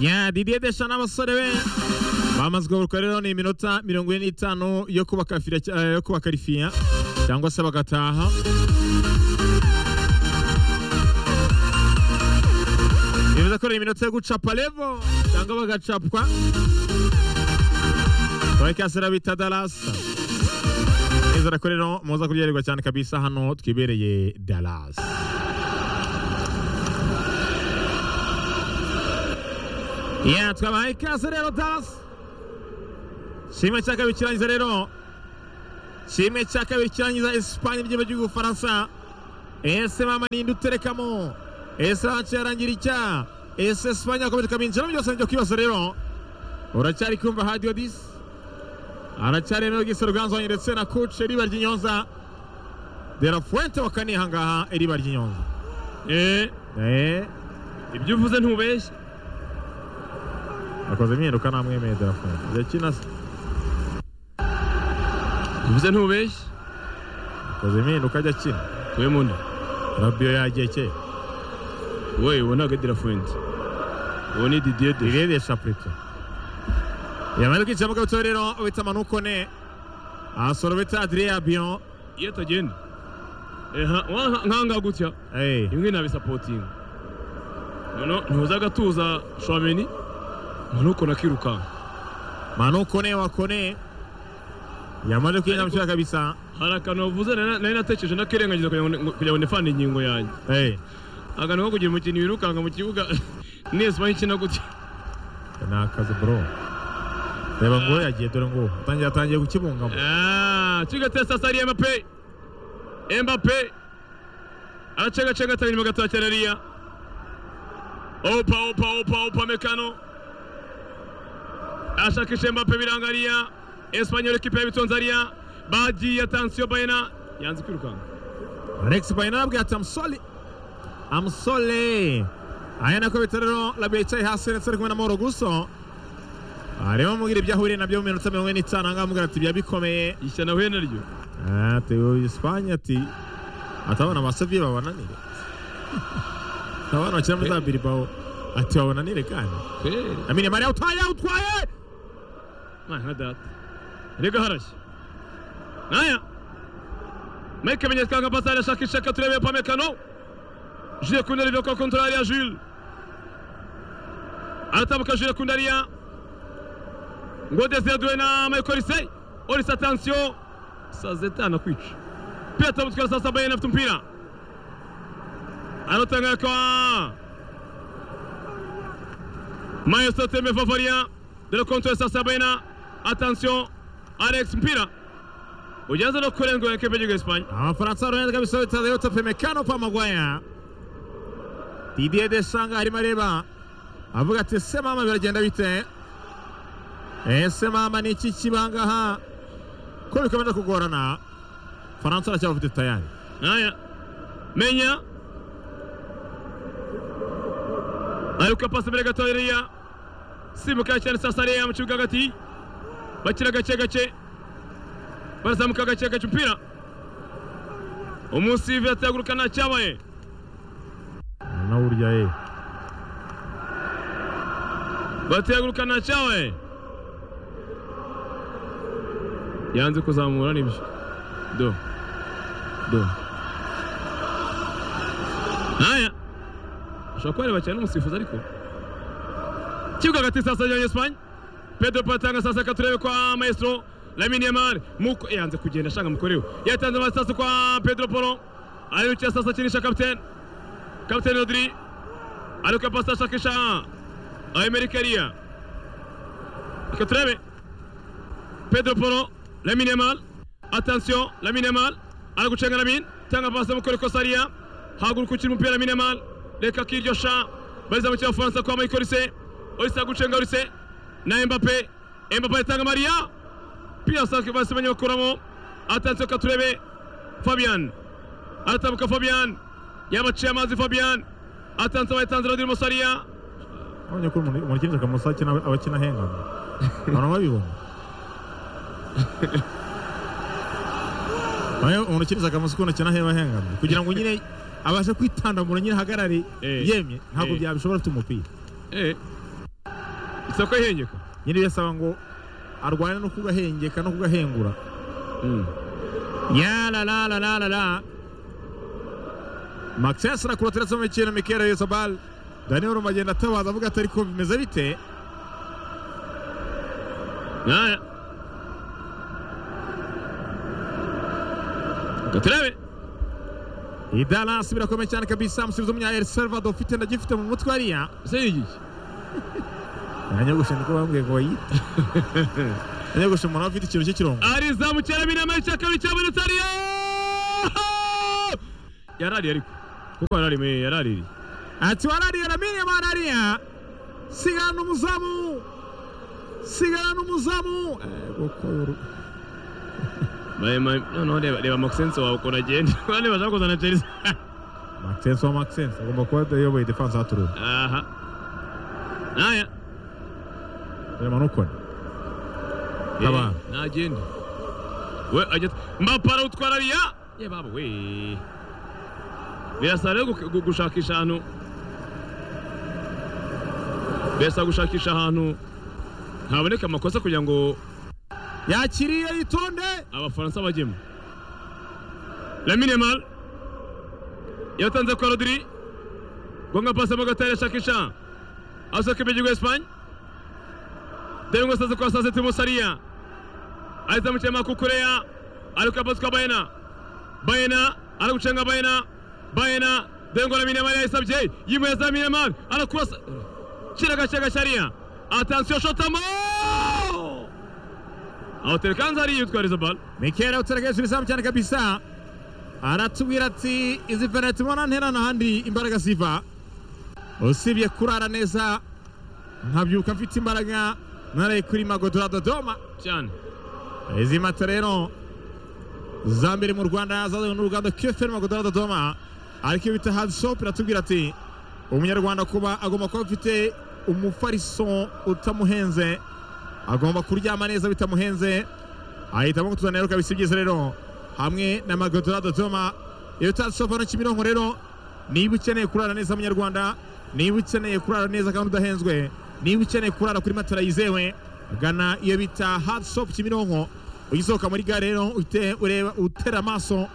ya didiye desha n'abasore be bamazwe gukora rero ni iminota mirongo ine n'itanu yo kubakafira eh, yo kubakarifiya cyangwa se bagataha bivuze ko ari iminota yo gucapa levo cyangwa bagacapwa bakasira bita darasa nizera ko rero muza kuryoherwa cyane kabisa hano twibereye darasa Ya twabahaye ikaze rero Dallas. Kimwe cya kabiri kirangiza rero. Kimwe cya kabiri kirangiza Espagne by'igihugu cy'Ubufaransa. Ese mama ninde uterekamo? Ese hanci yarangira icya? Ese Espagne yakomeje ikabinjira mu byose byo kwibaza rero. Uracyari kumva Radio Dis? Aracyari rero gisa ruganzo ndetse na coach Eriba ry'inyonza. De la Fuente wakaniye hangaha Eriba ry'inyonza. Eh, Eh, ibyo uvuze ntubeshye akoze imyinduka namwemeye De la Fuente. Yakina se. uvuze ntubeshye Akoze imyinduka ajya akina. we munda Rabio yagiye kera. we uwo ntabwo adira fuwenti uwo ni didiye de ireresha pureto yamaze kwinjira mu kabutura rero wita manukone asoro bita adriya abiyo iyo atagenda nkanga gutya imwe nabisapotinga noneho ntuza agatuza shwameni nuko nakirukanka manukone wakone yamaze kwinjira mu kibuga kabisa hari akantu wavuze nari nari natekereje nakirengagiza kugira ngo- kugira ngo ndefane ingingo yanjye Eh, akantu ko kugira umukinnyi wirukanka mu kibuga n'esipanyi ikina gutya ni akazi bro reba ngo yagiye dore ngo atangiye atangiye gukibungamo Ah, kigatesa sari Mbappe. Mbappe. Aracagacaga atabiri mu gato cyane Ria. Opa opa opa opa mekano. Ashakisha Mbappe biranga Ria. Espanyol ekipe yabitonza Ria. Bagiye atansiyo bayena. Yanze kwirukanka. alex bayina arabwira ati amusole amusole aya nako bita rero rabiyo yicaye hasi ndetse ari kumwe na mahoro guso arimo amubwira ibyo ahuriye nabyo mu minota mirongo ine n'itanu ahangaha amubwira ati byabikomeye Ishya nahuye naryo. ati uyu Espagne ati atabona amasoviye babananire abana bakina muri za Bilbao ati babananire kandi Kweli. amine Maria utwaye utwaye Naya nka data. Rega harashya. Naya. Mike menyesha kanga pasari ashakisha ka turebe pa mekano. Jule Kundari vyo kwa kontrola ya Jule. Anatamka Jule Kundari ya. Ngode zedwe na Michael Say. Olis attention. Sazeta anakwica. Pia atamutwara sasa Bayern afite umpira. Anatanga kwa Maestro Tembe Favaria de la contre sasa Bayern. Attention Alex mpira. Ujaza no kurengwa ekipe y'igihugu Espagne. amafaransa aronera kabisa bitazeye utape mekano pa magwaya Didier Desanga arimo areba avuga ati ese mama biragenda bite ese mama ni iki kibangaha ko bikomeje kugorana Faransa aracyabafite tayari Haya, menya aruka pasi imbere gato iriya simuka cyane sasa iriya mu kibuga hagati bakira gake gake barazamuka gake gake umupira umusivi ataguruka nta cyabaye nawe urya ye bataguruka nta cyabaye yanze kuzamura nibyo do do haya ushobora kubareba cyane n'umusifuzi ariko kibuga hagati sasa ya Espagne Pedro Patanga sasa katurebe kwa Maestro Lamine Yamal muko yanze kugenda ashanga mukorewe yatanze amasasa kwa Pedro Poro ayukiye sasa akinisha kapitene kapitene Rodri ariko pasi ashakisha Amerikariya reka turebe Pedro Poro Lamine Yamal attention Lamine Yamal ari gucenga Lamine tanga pasi mu kore kosariya haguruka ukiri umupira Lamine Yamal reka kiryo sha bariza mu cy'abafaransa kwa Michael Olise Olise gucenga Olise na Mbappe Mbappe atanga Maria pia sanke basi banye bakuramo attention reka turebe Fabian aratambuka Fabian yabaciye amazi Fabian attention bayitanze Rodri Musariya abonye ko umuntu umuntu ukinjira akamusa akina aba akina ahengana abantu babibona Ayo umuntu ukinjira akamusa ukuntu akina aheba ahengana kugira ngo nyine abashe kwitandamura nyine ahagarare Eh. yemye ntabwo Eh. byabishobora afite umupira Eh. soko ihengeka nyine birasaba ngo arwane no kugahengeka no kugahengura Mm. ya la la la la la la Maxence arakura mu mikino Mikel Yezabal Daniel Roma agenda atabaza avuga atari ko bimeze bite Naya. Katrebe. Idalas birakomeye cyane kabisa musubiza umunya El Salvador ufite ndagifite mu mutwe hariya Seri iki? yanyogoshe niko bambwiye ngo bayite yanyogoshe umuntu aba afite ikintu cy'ikirongo Ari zamukera binama cyakabiri cyabonetse ari. Yarari ariko. Kuko yarari me yarari. ati warariye ramiriye marariya sigana umuzamu sigana umuzamu Eh, kuko yoru- Baye mai no no reba reba Maxence wawe ukuntu agenda. Bane bashaka kuzana Chelsea. Maxence wa Maxence agomba kuba ayoboye defense haturura Aha. Naya. reba nukone Taba. Eh, Nagenda. We agenda. Mbapara utwara riya. Ye baba we. Birasa rero gu- gu- gushakisha ahantu. Birasa gushakisha ahantu haboneka amakosa kugira ngo yakiriye yitonde abafaransa bajyemo. Lamine Yamal yatanze kwa Rodri. Gonga pasi mo gatari ashakisha. Asohoka imbere Espagne. Dore ngo asaze kwa Sase Timo Saria. Ahita amucema Kukureya. Ariko pasi kwa Bayena. Bayena aragucenga Bayena. Bayena dore ngo Lamine Yamal yayisabye. Yimwe Lamine Yamal arakurasa. Kira gacaga Sharia. Attention shotamo! Awuterekanza ari yitwariza balo. Mikel awuteragejwe izamu cyane kabisa aratubwira ati izi penaliti mbona ntera n'ahandi imbaraga ziva usibye kurara neza nkabyuka mfite imbaraga naraye kuri magodora dodoma cyane izi mata rero za mbere mu rwanda zazanywe n'uruganda keferi magodora dodoma ariko iyo bita hadi shopu iratubwira ati umunyarwanda kuba agomba kuba afite umufariso utamuhenze agomba kuryama neza bitamuhenze ahitamo kutuzanira rero kabisa ibyiza rero hamwe na magodora dodoma iyo utazi shopu hano kimironko rero niba ukeneye kurara neza munyarwanda niba ukeneye kurara neza kandi udahenzwe niba ukeneye kurara kuri matera yizewe gana iyo bita hadi shopu kimironko ugisohoka muri gare rero uhite ureba utera amaso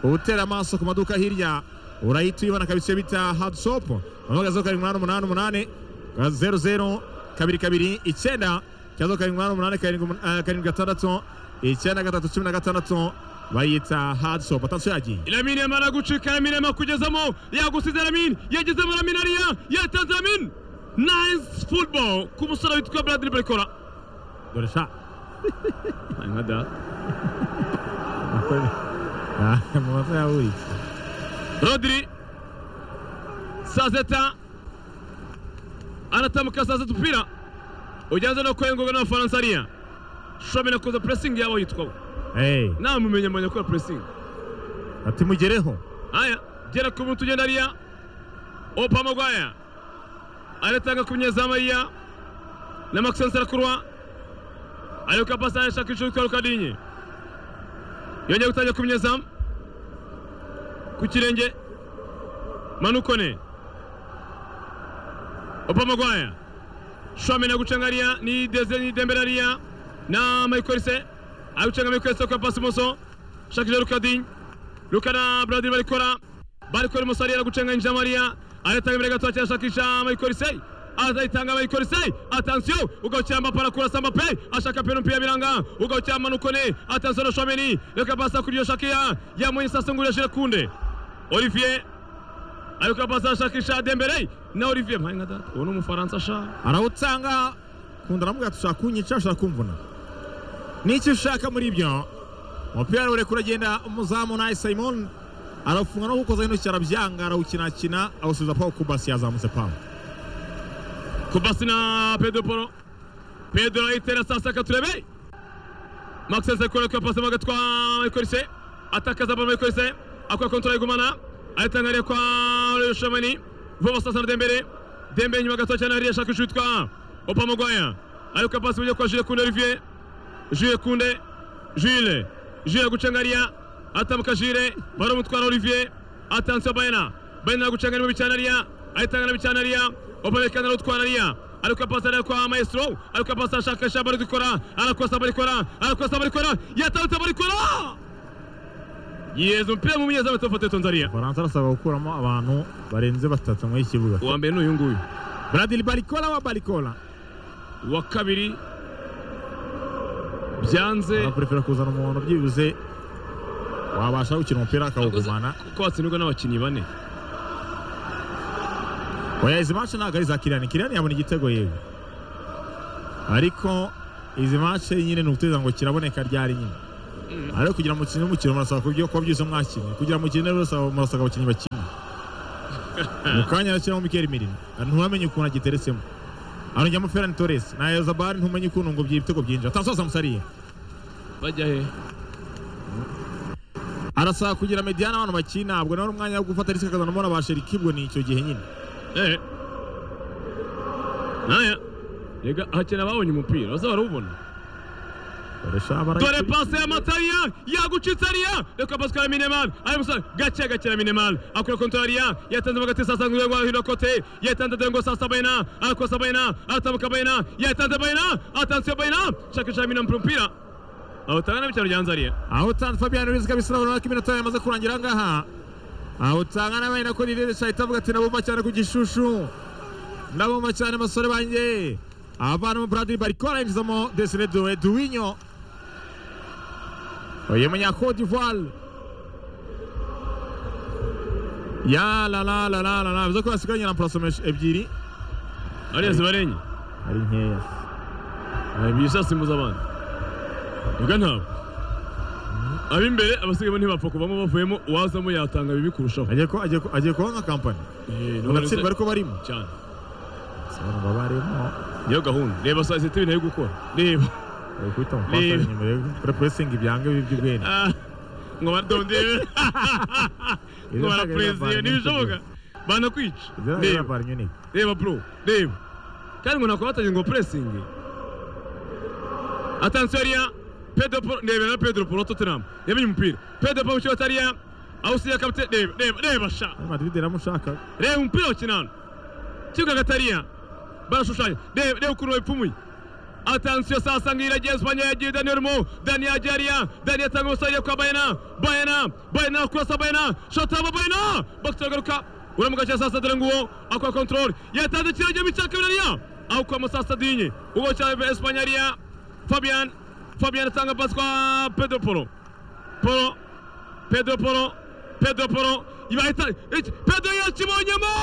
utera amaso ku maduka hirya urahita uyibona kabisa iyo bita hadi shopu hamagaze karindwi umunani umunani umunani zeru zeru kabiri kabiri icyenda cyangwa karindwi umunani umunani karindwi umun- eh, karindwi gatandatu icyenda gatatu cumi na gatandatu bayita hadi shopu atansiyo yagiye ilamine yamara gucika lamine yamara kugezamo yagusize lamine yagezemo lamine ariya yatanze lamine nice football ku musore witwa bradley barikora dore sha nka da amanota yaburitse rodri sazeta aratambuka sazeta umupira ugenze no kwengurwa n'abafaransa ariya shomera kuza pressing yabo yitwaho Eh, namumenya manya gukora pressing ati mugereho Haya, gera ku muntu ugenda ariya. Opa Magwaya. Anataka kunyeza Maria. Na Maxence Rakurwa. Aliyoka pasa ya Shakishu kwa Kadinyi. Yonye kutaja kumnyeza. Ku kirenge. Manukone. Opa Magwaya. Shwame na gucangaria ni Deze ni Dembelaria na Michael Se. Agucanga Michael Se kwa pasi moso. Shakishu Kadinyi. rukana buradiri barikora barikora umusore aragucenga yinjira mariya aratanga imbere gato akirashakisha mayikori seyi azayitanga mayikori seyi atansiyo ugakira mbapara kurasa mbape ashaka peno mupira biranga ugakira manukone atansiyo na shomeni reka basa kuri iyo shakiya yamuye sasa ngurishije kunde olivier ariko basa ashakisha dembere na olivier mpaye nka data uwo ni umufaransa sha arawutanga kunda aramubwira ati ushaka kunyica ushaka kumvuna n'icyo ushaka muri ibyo umupira rero ureka uragenda umuzamu nawe simon arafunga no gukoza intoki arabyanga arawukinakina awusubiza paul kubasi yazamutse paul kubasi na pedro poro pedro ayitera sasa katurebe maxence akora kwa pasi magatwa ekorise atakaza balo ekorise akora kontra igumana ayitangariye kwa shomani vuba sasa na dembere dembere nyuma gato cyane hariya ashaka ishutwa opa mugwaya ariko pasi mujye kwa jule kunde olivier jule kunde jule jule gucangariya atamuka jule barumutwara olivier atansiyo bayena bayena gucanga arimo bicanariya ayitangana bicanariya opa bekanara utwarariya ariko pasi areba kwa maestro ariko pasi ashakisha bari gukora arakosa bari gukora arakosa bari gukora yatarutse bari gukora yeza umupira mu munyezamu atofoto yatonzariya faransa arasabwa gukuramo abantu barenze batatu muri iki kibuga uwa mbere ni uyu nguyu bradil barikola wa barikola uwa kabiri byanze bakurefera kuzana umuhondo byibuze wabasha gukina umupira akawugumana ko watsindwa n'abakinnyi bane oya izi mace ntabwo ari za kiriyani kiriyani yabona igitego yego ariko izi mace nyine ni ukuteza ngo kiraboneka ryari nyine ariko kugira ngo mukine umukino murasaba kubyo kuba byiza mwakinnye kugira ngo mukine rero murasaba abakinnyi bakina mu kanya arashyiramo mikeri mirimo ntuwamenye ukuntu agiteretsemo arongera Ferran Torres na Yazabari ntumenye ukuntu ngo ibitego byinjira atasoza musariye bajya he arasaba kugira mediyani abantu bakina ntabwo nawe ari umwanya wo gufata risike akazanamo na ba sherikibwe ni icyo gihe nyine Eh. Naya. Rega hakina babonye umupira. Bose barawubona. barusha barayikora. Dore pase ya Matariya yagucitse ariya. Reka Pascal Mineman. Ari musa gake gake na Mineman. Akora kontrariya yatanze bagati sasa ngwe ngwa hino kote. Yatanze dengo sasa baina. Akosa baina. Atabuka baina. Yatanze baina. Atanse baina. Shakisha Mineman mpira. Aho tangana bitaro ryanzariye. aho utanga fabiyani rubizi kabisa urabona ko iminota yamaze kurangira aha ngaha aho utanga nabaye nako rireresha ahita avuga ati nabumva cyane ku gishushu nabumva cyane basore banjye avanamo buradiri barikora yinjizamo desire duwe duwinyo uyu munyakote ivuwari ya la la la la la la bivuze ko basiganye na porosomesho ebyiri Ariya zibarenye. ari nkeya Ari bisasimbuza abandi. Ubwo ntabwo. Ab'imbere abasigaye ntibapfa kuvamo bavuyemo uwazamo yatanga bibi kurushaho. agiye ko- agiye ko- agiye kuba nka kampani Eh, none baratsindwa ariko barimo se- cyane. sobanura barimo Niyo gahunda. Reba saa sita ibintu ari gukora. Reba. Bari kubita umupaka Niba- nyuma yo gukora puresingi byanga bibi by'ubwenge Ah, Ngo baradondere. Ngo Izo nsaga barapureziyo ziravanwa ntibishoboka. Banakwica. ziriya ziriya Reba. bara nyine Reba bro. Reba. Kandi ngo nakora batagira ngo puresingi. Atansiyo ariya. Pedro Poro. Ndebera na Pedro Poro Tottenham. Yamenye umupira. Pedro Poro mu kibuga cy'ariya. Aho usiya kapite. Reba. Reba. Reba sha. madrid iramushaka reba umupira wakinana kibuga gatariya barashushanya reba reba ukuntu babipfumuye atansiyo sasa ngira agiye espanye yagiye daniel mo dani yagiye ariya dani yatanga umusaruro kwa bayena bayena bayena kurasa bayena shotaba bayena bakita bagaruka uramugakira sasa dore nguwo akora kontrole yatanze kiragemo icya kabiri ariya aho kwa musasa dinye ubwo cyane espanye ariya fabian fabian atanga pasi kwa pedro polo polo pedro polo pedro polo ibahita iki- pedro yakibonyemo